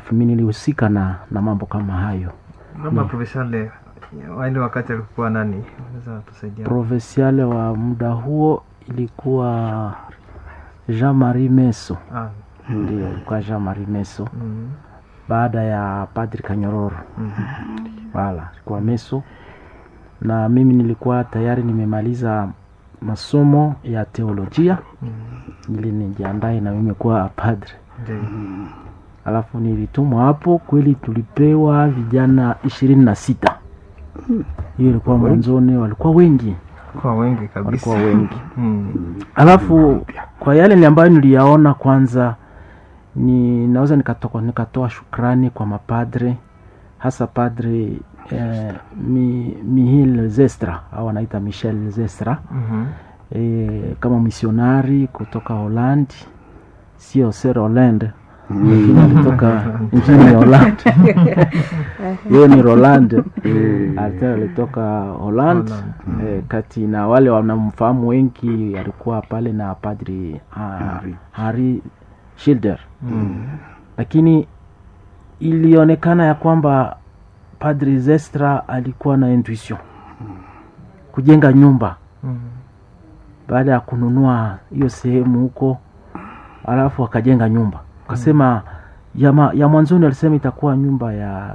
alafu mi nilihusika na, na mambo kama hayo labda professional wale wakati alikuwa nani unaweza tusaidia provinciale wa muda huo ilikuwa jean marie meso ah, ndio ilikuwa jean marie meso mm, baada ya padri kanyororo mm, wala ilikuwa meso na mimi nilikuwa tayari nimemaliza masomo ya teolojia mm, ili nijiandae na mimi kuwa padre ndio alafu nilitumwa hapo kweli tulipewa vijana ishirini na sita hiyo ilikuwa mwanzoni walikuwa wengi kwa wengi kabisa walikuwa wengi mm, alafu kwa yale ni ambayo niliyaona kwanza ni naweza nikatoka nikatoa shukrani kwa mapadre hasa padre eh, mi, mihil zestra au anaita michel zestra mhm, eh, kama misionari kutoka holland sio ser holland lakini alitoka nchini holland yeye ni roland alikuwa alitoka holland Holland. eh, kati na wale wanamfahamu wengi alikuwa pale na padri uh, harry shilder mm, lakini ilionekana ya kwamba padri zestra alikuwa na intuition kujenga nyumba mm, baada ya kununua hiyo sehemu huko alafu akajenga nyumba akasema ya, ma, ya mwanzoni alisema itakuwa nyumba ya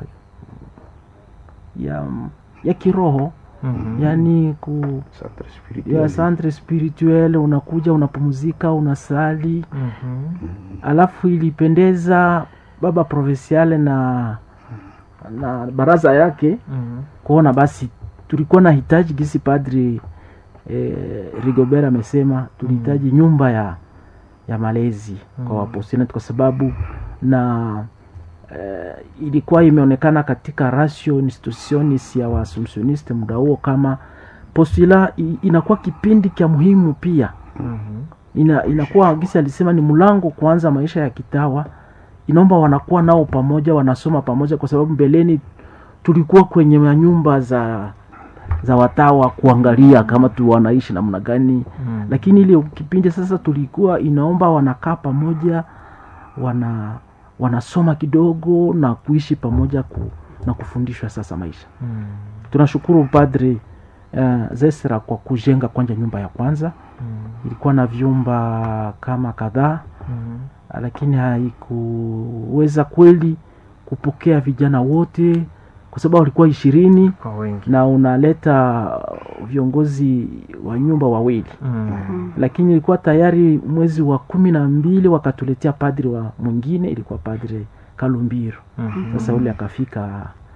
ya ya kiroho mhm, yani ku Centre ya spirituel. centre spirituel unakuja unapumzika unasali mhm, alafu ilipendeza baba provinciale na na baraza yake mhm, kuona basi tulikuwa na hitaji gisi padri eh, rigobert amesema tulihitaji nyumba ya ya malezi kwa wapostinati kwa sababu na eh, ilikuwa imeonekana katika ratio institutionis ya waassumptioniste muda huo kama postula i- inakuwa kipindi cha muhimu pia mhm, ina, inakuwa gisi alisema ni mlango kuanza maisha ya kitawa inaomba wanakuwa nao pamoja wanasoma pamoja kwa sababu mbeleni tulikuwa kwenye manyumba za za watawa kuangalia kama tu wanaishi namna gani mm, lakini ile kipindi sasa tulikuwa inaomba wanakaa pamoja wana wanasoma kidogo na kuishi pamoja ku, na kufundishwa sasa maisha mm, tunashukuru padri uh, zesra kwa kujenga kwanja nyumba ya kwanza mm, ilikuwa na vyumba kama kadhaa mhm, lakini haikuweza kweli kupokea vijana wote kwa sababu walikuwa ishirini kwa wengi na unaleta viongozi wa nyumba wawili mm, lakini ilikuwa tayari mwezi wa kumi na mbili wakatuletea padri wa mwingine ilikuwa padri kalumbiro mhm, sasa ule akafika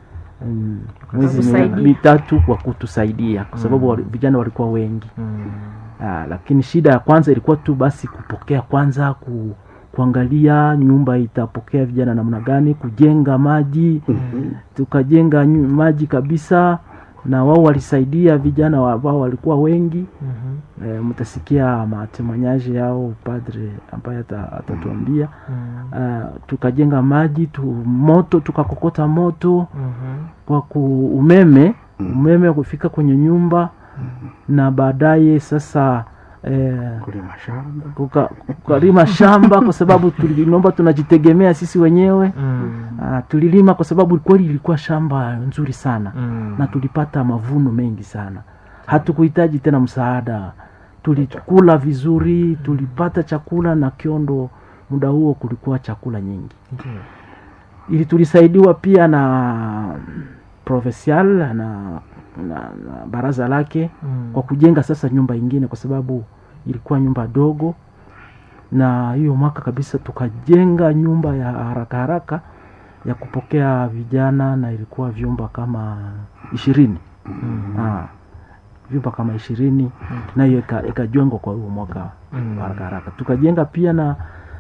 mm, mwezi mi- Kutusaidia. mitatu kwa kutusaidia kwa sababu wali- vijana walikuwa wengi mm, Ah, lakini shida ya kwanza ilikuwa tu basi kupokea kwanza ku, kuangalia nyumba itapokea vijana namna gani kujenga maji tukajenga nyu- maji kabisa na wao walisaidia vijana wa- ambao walikuwa wengi mhm, e, mtasikia matemanyaji yao padre ambaye ata- atatuambia mm, Ah, tukajenga maji tu moto tukakokota moto mhm, kwa ku umeme umeme kufika kwenye nyumba na baadaye sasa eh, kulima shamba kuka- kukalima shamba kwa sababu tulinomba tunajitegemea sisi wenyewe mm, Ah, tulilima kwa sababu kweli ilikuwa shamba nzuri sana mm, na tulipata mavuno mengi sana hatukuhitaji tena msaada tulikula vizuri tulipata chakula na kiondo muda huo kulikuwa chakula nyingi ndio. ili tulisaidiwa pia na provincial na, na, na baraza lake Mm, kwa kujenga sasa nyumba ingine kwa sababu ilikuwa nyumba dogo na hiyo mwaka kabisa tukajenga nyumba ya haraka haraka ya kupokea vijana na ilikuwa vyumba kama ishirini mm, ah, vyumba kama ishirini na hiyo ika- ikajengwa kwa huo mwaka Mm. wa haraka haraka tukajenga pia na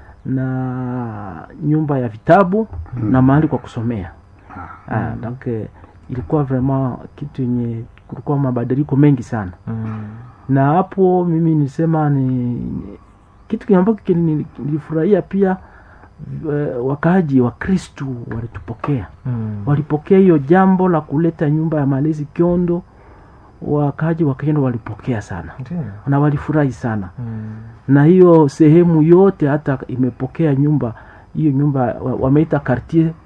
na nyumba ya vitabu na mahali kwa kusomea ah, donc eh, ilikuwa vraiment kitu yenye kulikuwa mabadiliko mengi sana mm, na hapo mimi nisema ni ni- kitu kile ambacho kili- nilifurahia pia eh, wakaaji wa kristu walitupokea mm, walipokea hiyo jambo la kuleta nyumba ya malezi kiondo wakaaji wa kiondo walipokea sana ndio. na walifurahi sana Mm, na hiyo sehemu yote hata imepokea nyumba hiyo nyumba wa- wameita quartier